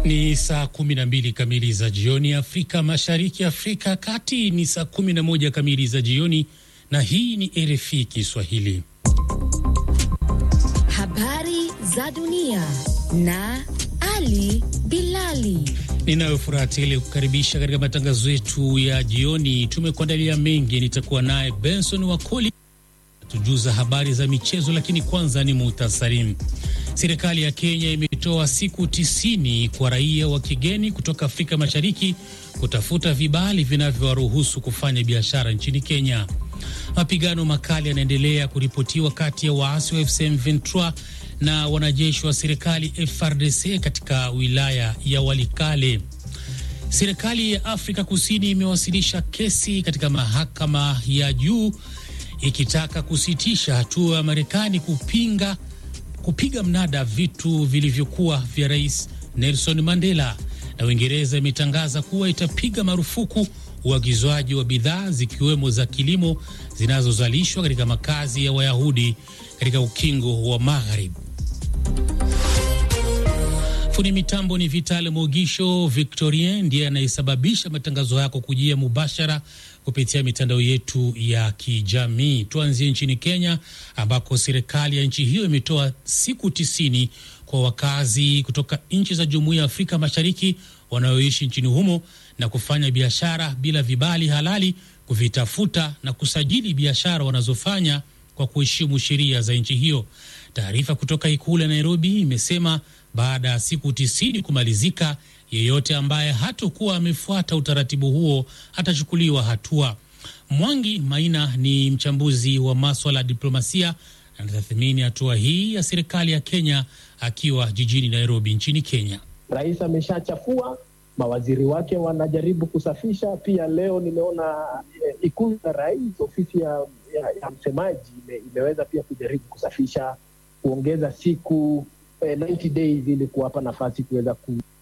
Ni saa 12 kamili za jioni Afrika Mashariki, Afrika ya Kati ni saa 11 kamili za jioni, na hii ni RFI Kiswahili. Habari za dunia na Ali Bilali. Ninayo furaha tele kukaribisha katika matangazo yetu ya jioni. Tumekuandalia mengi, nitakuwa naye Benson Wakoli tujuza habari za michezo, lakini kwanza ni muhtasari. Serikali ya Kenya imetoa siku tisini kwa raia wa kigeni kutoka Afrika Mashariki kutafuta vibali vinavyowaruhusu kufanya biashara nchini Kenya. Mapigano makali yanaendelea kuripotiwa kati ya waasi wa FCM 23 na wanajeshi wa serikali FRDC katika wilaya ya Walikale. Serikali ya Afrika Kusini imewasilisha kesi katika mahakama ya juu ikitaka kusitisha hatua ya Marekani kupinga kupiga mnada vitu vilivyokuwa vya Rais Nelson Mandela, na Uingereza imetangaza kuwa itapiga marufuku uagizwaji wa bidhaa zikiwemo za kilimo zinazozalishwa katika makazi ya Wayahudi katika ukingo wa Magharibi. Fundi mitambo ni Vital Mogisho. Victorien ndiye anayesababisha matangazo yako kujia mubashara kupitia mitandao yetu ya kijamii. Tuanzie nchini Kenya ambako serikali ya nchi hiyo imetoa siku tisini kwa wakazi kutoka nchi za Jumuiya ya Afrika Mashariki wanaoishi nchini humo na kufanya biashara bila vibali halali kuvitafuta na kusajili biashara wanazofanya kwa kuheshimu sheria za nchi hiyo. Taarifa kutoka ikulu ya Nairobi imesema baada ya siku tisini kumalizika, yeyote ambaye hatakuwa amefuata utaratibu huo atachukuliwa hatua. Mwangi Maina ni mchambuzi wa maswala ya diplomasia, anatathmini hatua hii ya serikali ya Kenya akiwa jijini Nairobi nchini Kenya. Rais ameshachafua, mawaziri wake wanajaribu kusafisha. Pia leo nimeona eh, ikulu ya rais, ofisi ya, ya, ya msemaji ime, imeweza pia kujaribu kusafisha, kuongeza siku 90 days ili kuwapa nafasi kuweza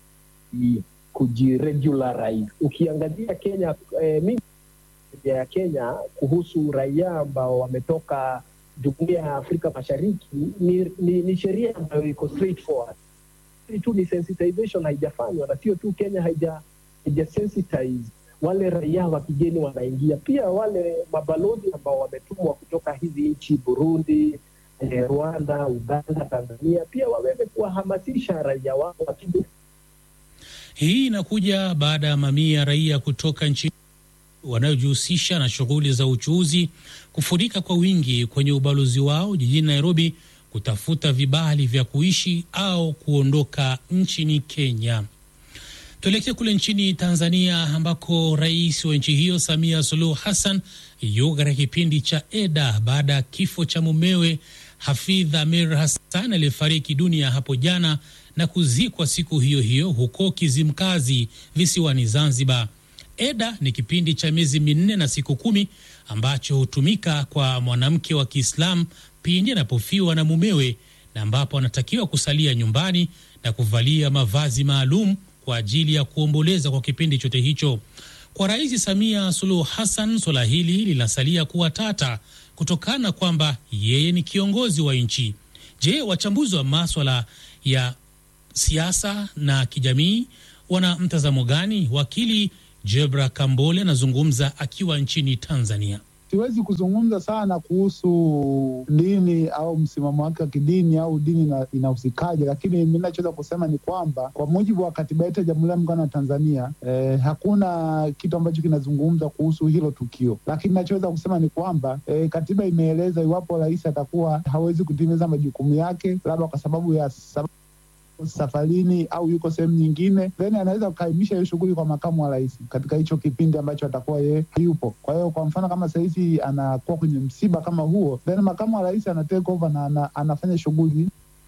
kujiregularize. Ukiangazia Kenya eh, mimi ya Kenya kuhusu raia ambao wametoka jumuiya ya Afrika Mashariki ni, ni, ni sheria ambayo iko straightforward tu, ni sensitization haijafanywa, na sio tu Kenya haija, haija sensitize wale raia wa kigeni wanaingia, pia wale mabalozi ambao wametumwa kutoka hizi nchi Burundi Eh, Rwanda, Uganda, Tanzania pia waweze kuwahamasisha raia wao wakija. Hii inakuja baada ya mamia ya raia kutoka nchi wanayojihusisha na shughuli za uchuuzi kufurika kwa wingi kwenye ubalozi wao jijini Nairobi kutafuta vibali vya kuishi au kuondoka nchini Kenya. Tuelekee kule nchini Tanzania ambako rais wa nchi hiyo Samia Suluhu Hassan yuko katika kipindi cha eda baada ya kifo cha mumewe Hafidh Amir Hassan aliyefariki dunia hapo jana na kuzikwa siku hiyo hiyo huko Kizimkazi visiwani Zanzibar. Eda ni kipindi cha miezi minne na siku kumi ambacho hutumika kwa mwanamke wa Kiislamu pindi anapofiwa na mumewe na ambapo anatakiwa kusalia nyumbani na kuvalia mavazi maalum kwa ajili ya kuomboleza kwa kipindi chote hicho. Kwa Rais Samia Suluhu Hassan, suala hili linasalia kuwa tata kutokana kwamba yeye ni kiongozi wa nchi. Je, wachambuzi wa maswala ya siasa na kijamii wana mtazamo gani? Wakili Jebra Kambole anazungumza akiwa nchini Tanzania. Siwezi kuzungumza sana kuhusu dini au msimamo wake wa kidini au dini inahusikaje, lakini mi nachoweza kusema ni kwamba kwa mujibu wa katiba yetu ya Jamhuri ya Muungano wa Tanzania eh, hakuna kitu ambacho kinazungumza kuhusu hilo tukio, lakini nachoweza kusema ni kwamba eh, katiba imeeleza iwapo rais atakuwa hawezi kutimiza majukumu yake labda kwa sababu ya sababu safarini au yuko sehemu nyingine, then anaweza kukaimisha hiyo shughuli kwa makamu wa rais katika hicho kipindi ambacho atakuwa yeye hayupo. Kwa hiyo kwa mfano kama sahizi anakuwa kwenye msiba kama huo, then makamu wa rais ana take over na ana, anafanya shughuli.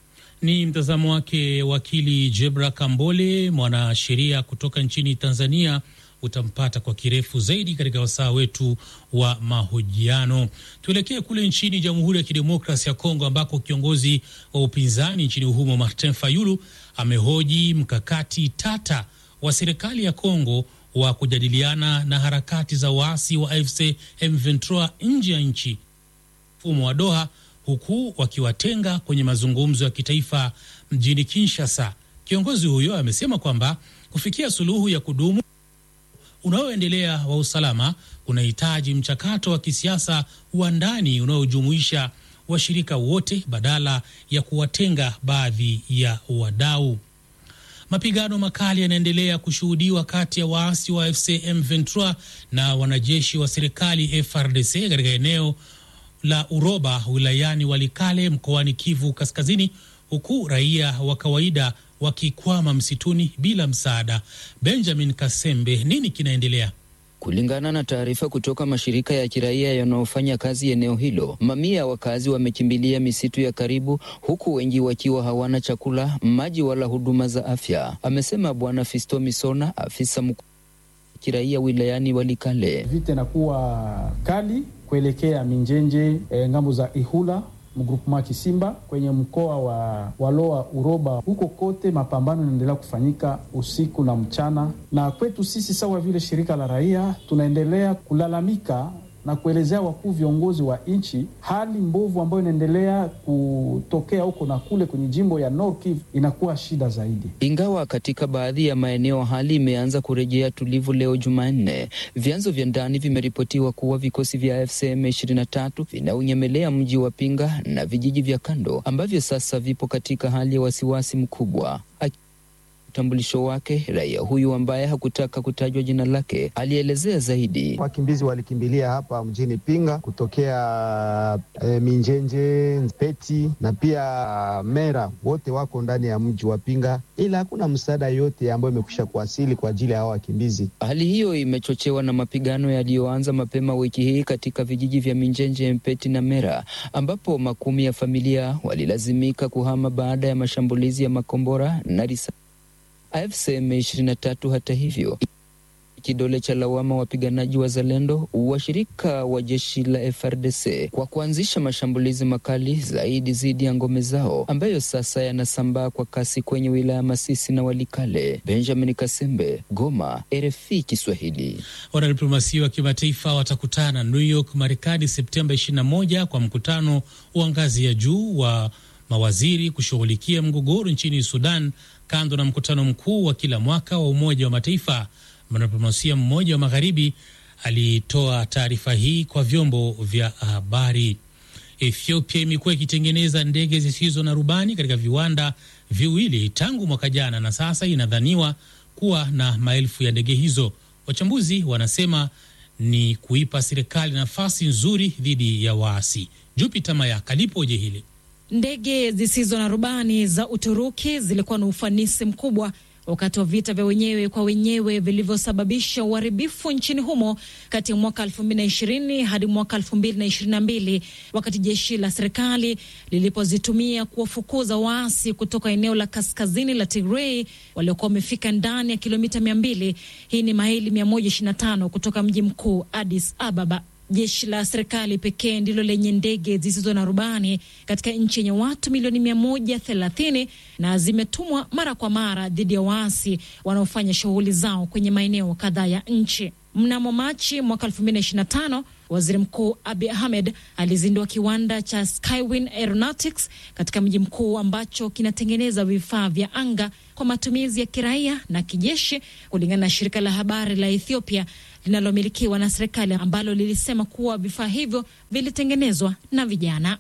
Ni mtazamo wake wakili Jebra Kambole, mwanasheria kutoka nchini Tanzania. Utampata kwa kirefu zaidi katika wasaa wetu wa mahojiano. Tuelekee kule nchini Jamhuri ya Kidemokrasi ya Kongo ambako kiongozi wa upinzani nchini humo Martin Fayulu amehoji mkakati tata wa serikali ya Kongo wa kujadiliana na harakati za waasi wa AFC M23 nje ya nchi, mfumo wa Doha, huku wakiwatenga kwenye mazungumzo ya kitaifa mjini Kinshasa Kiongozi huyo amesema kwamba kufikia suluhu ya kudumu unaoendelea wa usalama unahitaji mchakato wa kisiasa wa ndani unaojumuisha washirika wote badala ya kuwatenga baadhi ya wadau. Mapigano makali yanaendelea kushuhudiwa kati ya waasi wa AFC M23 na wanajeshi wa serikali FRDC katika eneo la Uroba wilayani Walikale mkoani Kivu Kaskazini, huku raia wa kawaida wakikwama msituni bila msaada. Benjamin Kasembe, nini kinaendelea? Kulingana na taarifa kutoka mashirika ya kiraia yanayofanya kazi eneo hilo, mamia ya wakazi wamekimbilia misitu ya karibu, huku wengi wakiwa hawana chakula, maji wala huduma za afya, amesema Bwana Fisto Misona, afisa mkuu kiraia wilayani Walikale. Vita inakuwa kali kuelekea Minjenje, e, ngambo za Ihula mgrupema Kisimba kwenye mkoa wa Waloa Uroba, huko kote mapambano yanaendelea kufanyika usiku na mchana, na kwetu sisi sawa vile shirika la raia tunaendelea kulalamika na kuelezea wakuu viongozi wa nchi hali mbovu ambayo inaendelea kutokea huko na kule kwenye jimbo ya Nord Kivu inakuwa shida zaidi. Ingawa katika baadhi ya maeneo hali imeanza kurejea tulivu leo Jumanne, vyanzo vya ndani vimeripotiwa kuwa vikosi vya FCM 23 vinaunyemelea mji wa Pinga na vijiji vya kando ambavyo sasa vipo katika hali ya wasiwasi mkubwa. Utambulisho wake raia huyu ambaye hakutaka kutajwa jina lake alielezea zaidi. Wakimbizi walikimbilia hapa mjini Pinga kutokea e, Minjenje, Peti na pia Mera, wote wako ndani ya mji wa Pinga, ila hakuna msaada yote ambayo imekwisha kuwasili kwa ajili ya hao wakimbizi. Hali hiyo imechochewa na mapigano yaliyoanza mapema wiki hii katika vijiji vya Minjenje, Mpeti na Mera, ambapo makumi ya familia walilazimika kuhama baada ya mashambulizi ya makombora na risasi. AFCM 23 hata hivyo kidole cha lawama wapiganaji wa Zalendo washirika wa jeshi la FRDC kwa kuanzisha mashambulizi makali zaidi dhidi ya ngome zao ambayo sasa yanasambaa kwa kasi kwenye wilaya Masisi na Walikale. Benjamin Kasembe, Goma, RFI Kiswahili. Wanadiplomasia wa kimataifa watakutana New York, Marekani Septemba 21 kwa mkutano wa ngazi ya juu wa mawaziri kushughulikia mgogoro nchini Sudan, kando na mkutano mkuu wa kila mwaka wa Umoja wa Mataifa. Mwanadiplomasia mmoja wa magharibi alitoa taarifa hii kwa vyombo vya habari. Ethiopia imekuwa ikitengeneza ndege zisizo na rubani katika viwanda viwili tangu mwaka jana, na sasa inadhaniwa kuwa na maelfu ya ndege hizo. Wachambuzi wanasema ni kuipa serikali nafasi nzuri dhidi ya waasi. Jupiter Mayaka lipoje hili Ndege zisizo na rubani za Uturuki zilikuwa na ufanisi mkubwa wakati wa vita vya wenyewe kwa wenyewe vilivyosababisha uharibifu nchini humo kati ya mwaka 2020 hadi mwaka 2022 wakati jeshi la serikali lilipozitumia kuwafukuza waasi kutoka eneo la kaskazini la Tigray waliokuwa wamefika ndani ya kilomita 200. Hii ni maili 125 kutoka mji mkuu Addis Ababa. Jeshi la serikali pekee ndilo lenye ndege zisizo na rubani katika nchi yenye watu milioni mia moja thelathini na zimetumwa mara kwa mara dhidi ya waasi wanaofanya shughuli zao kwenye maeneo kadhaa ya nchi. Mnamo Machi mwaka 2025 waziri mkuu Abiy Ahmed alizindua kiwanda cha Skywin Aeronautics katika mji mkuu ambacho kinatengeneza vifaa vya anga kwa matumizi ya kiraia na kijeshi, kulingana na shirika la habari la Ethiopia linalomilikiwa na serikali ambalo lilisema kuwa vifaa hivyo vilitengenezwa na vijana.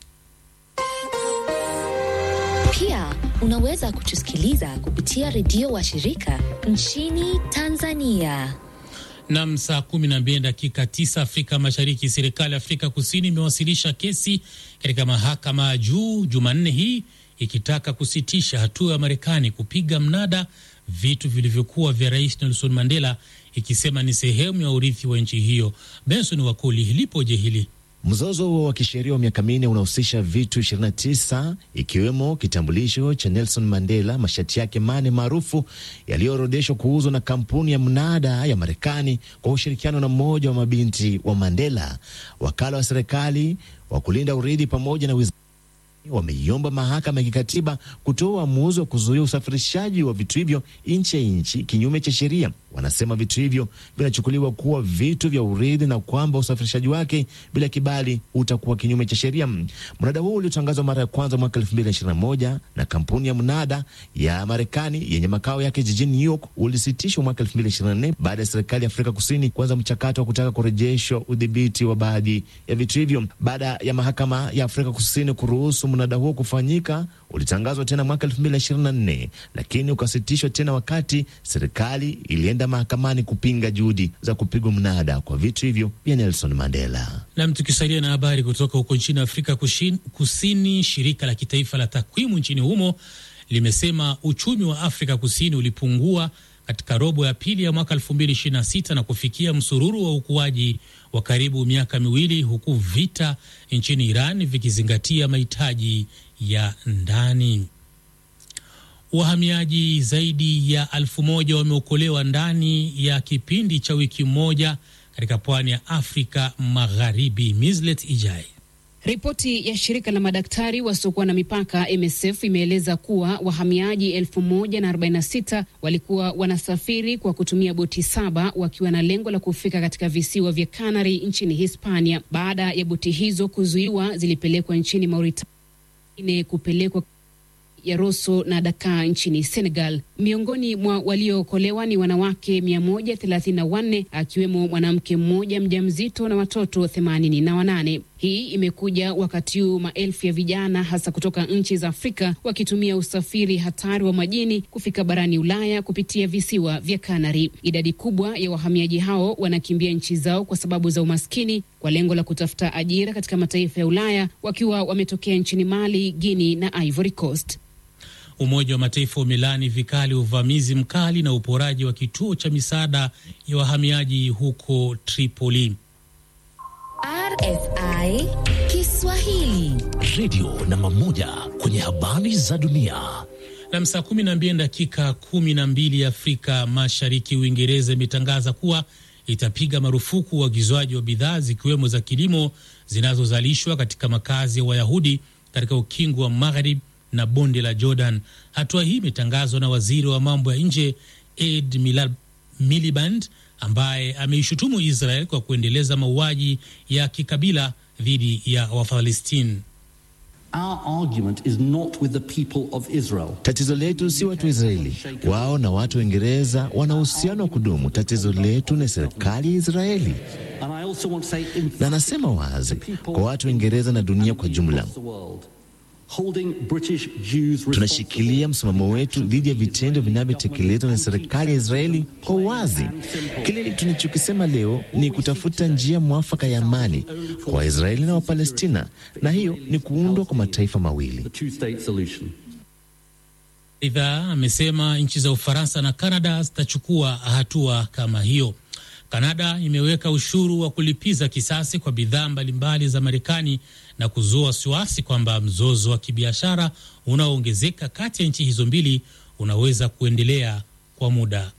Pia unaweza kutusikiliza kupitia redio wa shirika nchini Tanzania. Nam, saa kumi na mbili dakika tisa Afrika Mashariki. Serikali ya Afrika Kusini imewasilisha kesi katika mahakama ya juu Jumanne hii ikitaka kusitisha hatua ya Marekani kupiga mnada vitu vilivyokuwa vya Rais Nelson Mandela, ikisema ni sehemu ya urithi wa nchi hiyo. Benson Wakoli, lipoje hili? Mzozo wa kisheria wa miaka minne unahusisha vitu 29 ikiwemo kitambulisho cha Nelson Mandela, mashati yake mane maarufu yaliyoorodheshwa kuuzwa na kampuni ya mnada ya Marekani kwa ushirikiano na mmoja wa mabinti wa Mandela. Wakala wa serikali wa kulinda urithi pamoja na wizara wameiomba mahakama ya kikatiba kutoa uamuzi wa kuzuia usafirishaji wa vitu hivyo nje ya nchi kinyume cha sheria. wanasema vitu hivyo vinachukuliwa kuwa vitu vya urithi na kwamba usafirishaji wake bila kibali utakuwa kinyume cha sheria. Mnada huu uliotangazwa mara ya kwanza mwaka 2021 na kampuni ya mnada ya Marekani yenye makao yake jijini New York ulisitishwa mwaka 2024 baada ya serikali ya Afrika Kusini kuanza mchakato wa kutaka kurejeshwa udhibiti wa baadhi ya vitu hivyo. Baada ya mahakama ya Afrika Kusini kuruhusu mnada huo kufanyika, ulitangazwa tena mwaka 2024 lakini ukasitishwa tena wakati serikali ilienda mahakamani kupinga juhudi za kupigwa mnada kwa vitu hivyo vya Nelson Mandela. Nam, tukisalia na habari kutoka huko nchini Afrika Kushin, Kusini, shirika la kitaifa la takwimu nchini humo limesema uchumi wa Afrika Kusini ulipungua katika robo ya pili ya mwaka 2026 na kufikia msururu wa ukuaji wa karibu miaka miwili huku vita nchini Iran vikizingatia mahitaji ya ndani. Wahamiaji zaidi ya elfu moja wameokolewa ndani ya kipindi cha wiki moja katika pwani ya Afrika Magharibi. Mislet Ijai. Ripoti ya shirika la madaktari wasiokuwa na mipaka MSF imeeleza kuwa wahamiaji elfu moja na arobaini na sita walikuwa wanasafiri kwa kutumia boti saba wakiwa na lengo la kufika katika visiwa vya Canary nchini Hispania. Baada ya boti hizo kuzuiwa, zilipelekwa nchini Mauritania kupelekwa ya Rosso na Dakar nchini Senegal. Miongoni mwa waliookolewa ni wanawake 134 akiwemo mwanamke mmoja mjamzito na watoto 88. Hii imekuja wakati huu maelfu ya vijana hasa kutoka nchi za Afrika wakitumia usafiri hatari wa majini kufika barani Ulaya kupitia visiwa vya Kanari. Idadi kubwa ya wahamiaji hao wanakimbia nchi zao kwa sababu za umaskini kwa lengo la kutafuta ajira katika mataifa ya Ulaya wakiwa wametokea nchini Mali, Guinea na Ivory Coast. Umoja wa Mataifa umelaani vikali uvamizi mkali na uporaji wa kituo cha misaada ya wahamiaji huko Tripoli. RFI Kiswahili, redio namba moja kwenye habari za dunia. Na saa kumi na mbili dakika kumi na mbili Afrika Mashariki, Uingereza imetangaza kuwa itapiga marufuku uagizwaji wa bidhaa zikiwemo za kilimo zinazozalishwa katika makazi ya Wayahudi katika ukingo wa Magharibi na bonde la Jordan. Hatua hii imetangazwa na waziri wa mambo ya nje Ed Miliband ambaye ameishutumu Israel kwa kuendeleza mauaji ya kikabila dhidi ya Wafalestini. Tatizo letu si watu wa Israeli, wao na watu wa Uingereza wana uhusiano wa kudumu. Tatizo letu ni serikali ya Israeli, na anasema wazi kwa watu wa Uingereza na dunia kwa jumla tunashikilia msimamo wetu dhidi ya vitendo vinavyotekelezwa na serikali ya Israeli kwa uwazi. Kile tunachokisema leo ni kutafuta njia mwafaka ya amani kwa Waisraeli na Wapalestina, na hiyo ni kuundwa kwa mataifa mawili. Aidha, amesema nchi za Ufaransa na Kanada zitachukua hatua kama hiyo. Kanada imeweka ushuru wa kulipiza kisasi kwa bidhaa mbalimbali za Marekani na kuzua wasiwasi kwamba mzozo wa kibiashara unaoongezeka kati ya nchi hizo mbili unaweza kuendelea kwa muda